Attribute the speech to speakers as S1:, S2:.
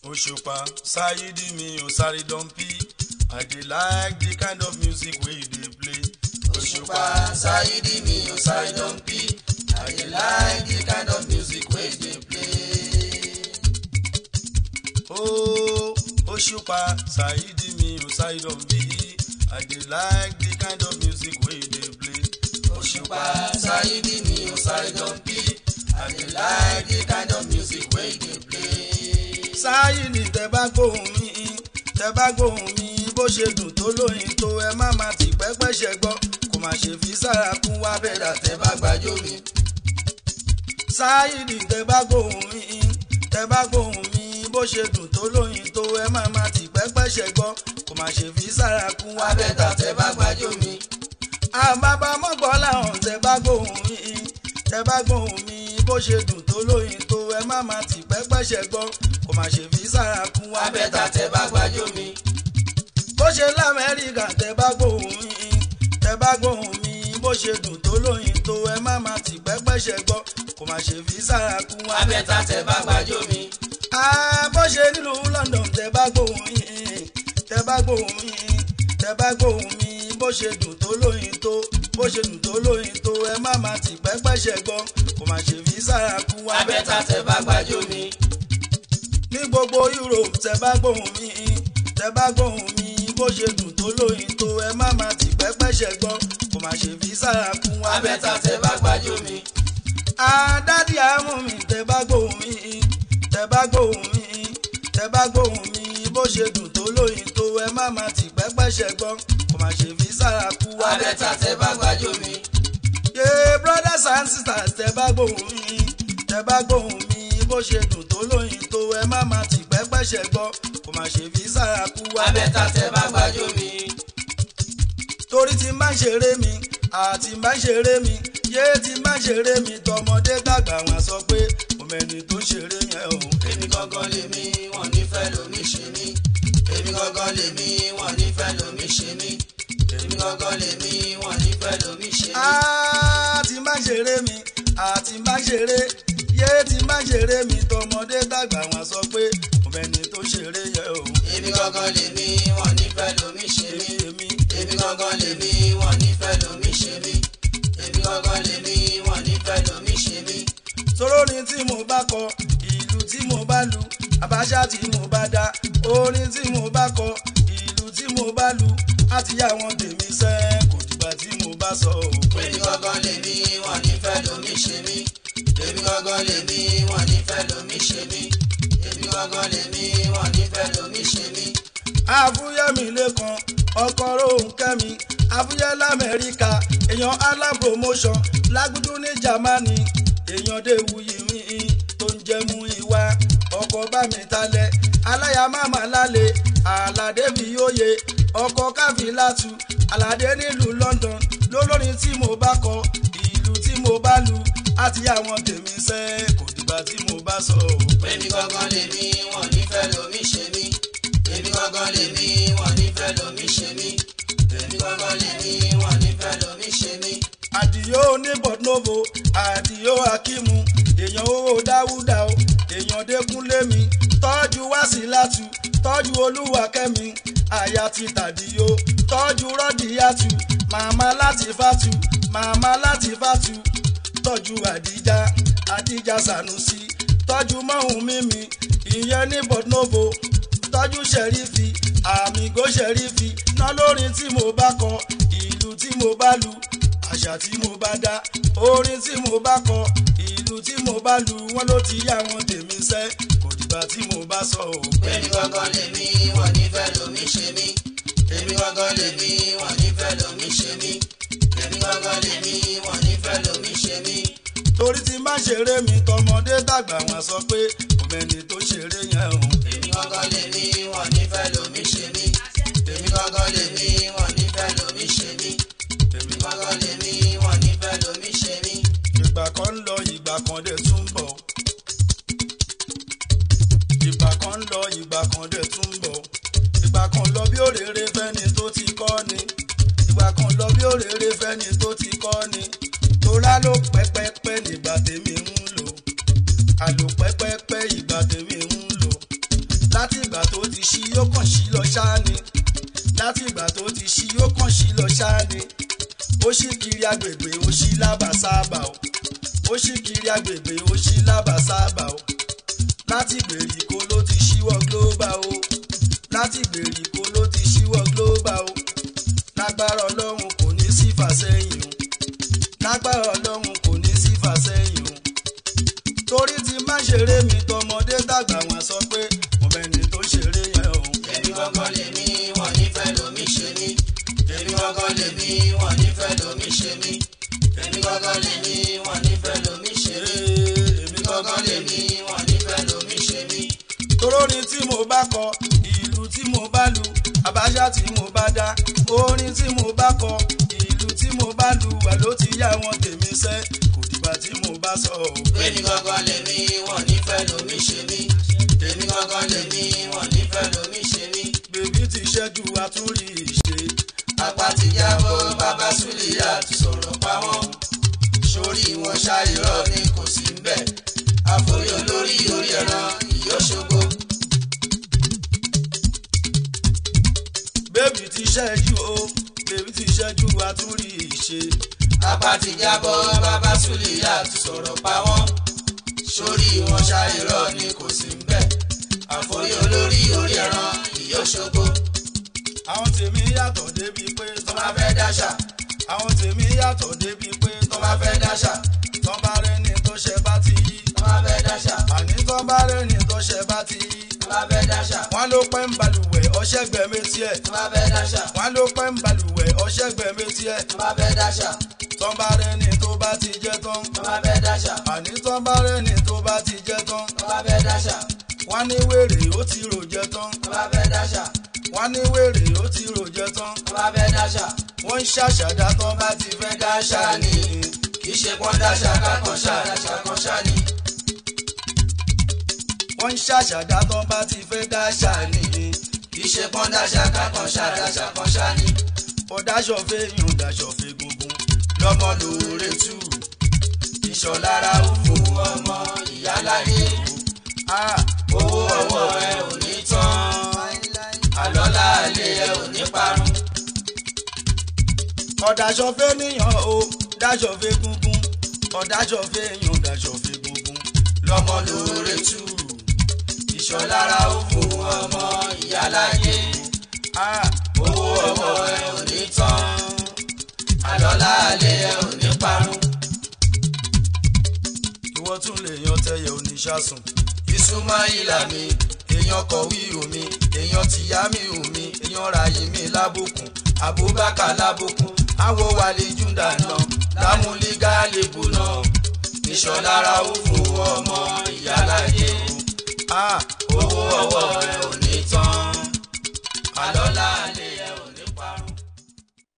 S1: òṣùpá ṣáyídì mi ò sáré dọ́ńpì i dey like the kind of music wey you dey play.
S2: òṣùpá ṣáyídì mi ò sáré dọ́ńpì i dey like the kind of music wey you dey play.
S1: Oh, òṣùpá ṣáyídì mi ò sáré dọ́ńpì i dey like the kind of music wey you dey play.
S2: òṣùpá ṣáyídì mi ò sáré dọ́ńpì i dey like the kind of music wey you dey play.
S1: sáyìnì tẹ bá gbóhùn mi tẹ bá gbóhùn mi bó ṣe dùn tó lóyin tó ẹ má má ti pẹ́pẹ́ ṣẹ gbọ́ kò má ṣe fi sára kún wá bẹ́ẹ̀dà tẹ
S2: tẹ bá gbàjọ mi
S1: sáyìnì tẹ bá gbóhùn mi tẹ bá gbóhùn mi bó ṣe dùn tó lóyin tó ẹ má má ti pẹ́pẹ́ ṣẹ gbọ́ kò má ṣe fi sára kún wá
S2: abẹ́ta
S1: bẹ́ẹ̀dà
S2: tẹ bá gbàjọ mi
S1: àbábá mọ́gbọ́ làwọn tẹ bá gbóhùn mi tẹ bá gbóhùn mi bó ṣe dùn tó lóyin tó ẹ má má ti pẹ́pẹ́ ṣẹ gbọ́ kò má ṣe fi sára kún wá
S2: abẹ́ta tẹ bá gbàjọ mi
S1: bó ṣe lamẹ́ríkà tẹ bá gbóhùn mi tẹ bá gbóhùn mi bó ṣe dùn tó lóyin tó ẹ má má ti pẹ́pẹ́ ṣẹ gbọ́ kò má ṣe fi sára kún wá
S2: abẹ́ta tẹ bá gbàjọ mi
S1: Ah, bó ṣe nílùú London tẹ bá gbóhùn mi tẹ bá gbóhùn mi tẹ bá gbóhùn mi bó ṣe dùn tó lóyin tó bó ṣe dùn tó lóyin tó ẹ má má ti pẹ́pẹ́ ṣẹ gbọ́ kò má ṣe fi sára kún wá
S2: abẹ́ta tẹ bá gbàjọ mi
S1: ní gbogbo Europe tẹ bá gbóhùn mi tẹ bá gbóhùn mi bó ṣe dùn tó lóyin tó ẹ má má ti pẹ́pẹ́ ṣẹ gbọ́ kò má ṣe fi sára kún wá
S2: abẹ́ta tẹ bá gbàjọ mi
S1: àdádì àmú mi tẹ bá gbóhùn mi tẹ bá gbóhùn mi tẹ bá gbóhùn mi bó ṣe dùn tó lóyin tó ẹ má má ti pẹ́pẹ́ ṣẹ gbọ́ kò má ṣe fi sára kún wá
S2: abẹ́ta tẹ bá gbàjọ mi
S1: yé brothers and sisters tẹ bá gbóhùn mi tẹ bá gbóhùn mi bó ṣe dùn tó lóyin tó ẹ má má ti pẹ́pẹ́ ṣẹ gbọ́ kò má ṣe fi sára kú wá
S2: abẹ́ta tẹ bá gbàjọ mi
S1: torí tí n bá ń ṣeré mi àti n bá ń ṣeré mi yé tí n bá ń ṣeré mi tọmọdé dàgbà wọn sọ pé òmẹni tó ṣeré yẹn o.
S2: èmi gangan lèmi wọn nífẹ̀ẹ́ lómi ṣe mí èmi gangan lèmi wọn nífẹ̀ẹ́ lómi ṣe mí èmi gangan lèmi wọn nífẹ̀ẹ́ lómi ṣe mí.
S1: àti n bá ń ṣeré mi àti n bá ń ṣeré yé tí n bá ń ṣeré mi tọmọdé dàgbà wọn sọ pé òmẹni tó ṣeré yẹn o.
S2: èmi gangan lèmi wọn nífẹ̀ẹ́ lómi ṣe mí
S1: èmi
S2: èmi gangan lèmi wọn nífẹ̀ẹ́ lómi ṣe mí èmi gangan lèmi wọn nífẹ̀ẹ́ lómi ṣe mí.
S1: sọ̀rọ̀ orin tí mo bá kọ ìlú tí mo bá lu àbáṣà tí mo bá dá orin tí mo bá kọ ìlú tí mo bá lu àti àwọn tèmi sẹ́ kò dìgbà tí mo bá sọ ò pé
S2: èmi gangan lèmi wọn nífẹ̀ẹ́ lómi ṣe mí èmi gangan lèmi wọn nífẹ̀ẹ́ lómi ṣe mí èmi gangan lèmi wọn nífẹ̀ẹ́ lómi ṣe mí.
S1: àfúyẹ́mi lẹ́kan ọkọ̀ rohunkẹ́mi àfúyẹ́ lamẹ́ríkà èèyàn ala promotion lágùdú ní Jámánì èèyàn déwuyì mi tó ń jẹ́ mú ìwà ọkọ̀ bá mi talẹ̀ aláya máma lálẹ́ àlàdé fi yóye ọkọ̀ káfíńlátù àlàdé nílùú London lólórin tí mo bá kọ ìlú tí mo bá lu àti àwọn tèmi sẹ́ kò dìgbà tí mo bá sọ ò pé
S2: èmi gangan lèmi wọn nífẹ̀ẹ́ lómi ṣe mí èmi gangan lèmi wọn nífẹ̀ẹ́ lómi ṣe mí èmi gangan lèmi wọn nífẹ̀ẹ́ lómi ṣe mí.
S1: àdìyó ní bọ̀dúnòfò àdìyó akímu èèyàn owó dáwúdà o èèyàn dẹ́kunlé mi tọ́jú wásílátù tọ́jú olúwakẹ́mi àyà ti tàdíyó tọ́jú rọ́dìyàtù màmá láti fàtù màmá láti fàtù tọ́jú àdíjà àdíjà sànúsì tọ́jú mọ́hún mímì ìyẹn ní bọ̀dúnòfò tọ́jú ṣẹ̀rífì àmìgò ṣẹ̀rífì ná lórin tí mo bá kọ ìlú tí mo bá lu àṣà tí mo bá dá orin tí mo bá kọ ìlú tí mo bá lu wọn ló ti yá wọn tèmi sẹ́ kò dìgbà tí mo bá sọ ò pé
S2: èmi gangan lèmi wọn nífẹ̀ẹ́ lómi ṣe mí èmi gangan lèmi wọn nífẹ̀ẹ́ lómi ṣe mí èmi gangan lèmi wọn nífẹ̀ẹ́ lómi ṣe mí.
S1: torí tí má ṣeré mi tọmọdé dàgbà wọn sọ pé òmẹni tó ṣeré yẹn o.
S2: èmi gangan lèmi wọn nífẹ̀ẹ́ lómi ṣe mí èmi gangan lèmi wọn nífẹ̀ẹ́ lómi ṣe mí èmi gangan lèmi wọn nífẹ̀ẹ́ lómi ṣe mí.
S1: ìgbà kan ń lọ ìgbà kan dẹ̀ tún ń bọ̀. ìgbà kan ń lọ ìgbà kan dẹ̀ tún ń bọ̀. ìgbà kan lọ bí òrèrè fẹ́ni tó ti kọ́ ni. ìgbà kan lọ bí òrèrè fẹ́ni tó ti kọ́ ni. torá ló pẹ́pẹ́pẹ́ nígbà tèmi ń lò. àlò pẹ́pẹ́pẹ́ ìgbà tèmi ń lò. láti ìgbà tó ti ṣí yóò kàn sí lọ ṣáá ni láti ìgbà tó ti ṣí yóò kàn sí lọ ṣáá ni ó ṣì kiri agbègbè ó ṣí lábàsáàbà o ó ṣì kiri agbègbè ó ṣí lábàsáàbà o láti ìgbèríko ló ti ṣíwọ́ global o láti ìgbèríko ló ti ṣíwọ́ global o lágbára ọlọ́run kò ní sí fàsẹ́yìn o lágbára ọlọ́run kò ní sí fàsẹ́yìn o torí ti má ṣeré mi tọmọdé tàgbà wọn sọ pé mo mẹ́ni tó ṣeré yẹn o.
S2: èmi gangan lèmi wọn nífẹ̀ẹ́ lomi ṣe mí èmi gangan lèmi wọn nífẹ̀ẹ́ lomi ṣe mí èmi gangan lèmi wọn nífẹ̀ẹ́ lomi ṣe mí èmi gangan lèmi wọn nífẹ̀ẹ́ lomi ṣe mí.
S1: torórin tí mo bá kọ ìlú tí mo bá lu àbájá tí mo bá dá orin tí mo bá kọ ìlú tí mo bá lu wà ló ti yá wọn tèmi sẹ kò dìgbà tí mo bá sọ o.
S2: èmi gangan lèmi wọn nífẹ̀ẹ́ lomi ṣe mí èmi gangan lèmi wọn nífẹ̀ẹ́ lomi ṣe mí.
S1: bèbí ti ṣẹ́jú àtúrí ìṣe
S2: apá ti jábọ́ bàbá súlìyà ti sọ̀rọ̀ pa wọ́n sórí wọn ṣàìrọ̀ ni kò sí ń bẹ̀ àforí olórí orí ẹran ìyóṣogbo.
S1: bèbí ti ṣẹ́jú o bèbí ti ṣẹ́jú àtúrí ìṣe
S2: apá ti jábọ́ bàbá súlìyà ti sọ̀rọ̀ pa wọ́n sórí wọn ṣàìrọ̀ ni kò sí ń bẹ̀ àforí olórí orí ẹran ìyóṣogbo.
S1: àwọn tèmi yàtọ̀ débi pé
S2: tó bá fẹ́ dáṣà
S1: àwọn tèmi yàtọ̀ débi pé
S2: tó bá fẹ́ dáṣà
S1: tọ́ bá rẹ́ni tó ṣe bá ti yí
S2: tó bá fẹ́ dáṣà
S1: àní tọ́ bá rẹ́ni tó ṣe bá ti yí
S2: tó bá fẹ́ dáṣà
S1: wọ́n ló pẹ́ ń balùwẹ̀ ọṣẹ́ gbẹ̀mí tiẹ̀
S2: tó bá fẹ́ dáṣà
S1: wọ́n ló pẹ́ ń balùwẹ̀ ọṣẹ́ gbẹ̀mí tiẹ̀
S2: tó bá fẹ́ dáṣà
S1: tọ́ bá rẹ́ni tó bá ti jẹ́ tán
S2: tó bá fẹ́ dáṣà
S1: àní tọ́ bá rẹ́ni tó bá ti jẹ́ tán
S2: tó bá fẹ́ dáṣà
S1: wọ́n ní wèrè ó ti rò jẹ́ tán
S2: tó bá fẹ́ dáṣà
S1: wọ́n ní wèrè ó ti rò jẹ́ tán
S2: tó bá fẹ́ dáṣà
S1: wọ́n ń ṣàṣàdá tán bá ti fẹ́ dáṣà ni
S2: kì í ṣe pọ́n dáṣà kákan ṣá dáṣà kan ṣá ni.
S1: wọ́n ń ṣàṣàdá tán bá ti fẹ́ dáṣà ni
S2: kì í ṣe pọ́n dáṣà kákan ṣá dáṣà kan ṣá ni.
S1: ọ̀dáṣọ̀ fẹ́ yùn dáṣọ̀ fẹ́ gungun
S2: lọ́mọ lóore tù ìṣọ̀lára ó fún ọmọ ìyáláyé
S1: ah
S2: owó ọwọ́ ẹ ò ní tán àlọ́lá àlẹ́ ẹ ò ní parun.
S1: ọ̀dáṣọ̀ fẹ́ níyàn o dáṣọ̀ fẹ́ gungun ọ̀dáṣọ̀ fẹ́ yùn dáṣọ̀ fẹ́ gungun
S2: lọ́mọ lóore tù ìṣọ̀lára ó fún ọmọ ìyáláyé
S1: ah
S2: owó ọwọ́ ẹ ò ní tán àlọ́lá àlẹ́ ẹ ò ní parun.
S1: ìwọ tún lè yan tẹyẹ oníṣàsùn
S2: ìsúnmọ́ ìlà mi èèyàn kọ̀wé omi èèyàn tìyá mi omi èèyàn ràyè mi lábùkún abubakar lábùkún àwọ̀ wàlẹ̀ júndà náà lámúlígà lèbù náà ìṣọ̀lára ó fún ọmọ ìyáláyé
S1: ah
S2: owó ọwọ́ ẹ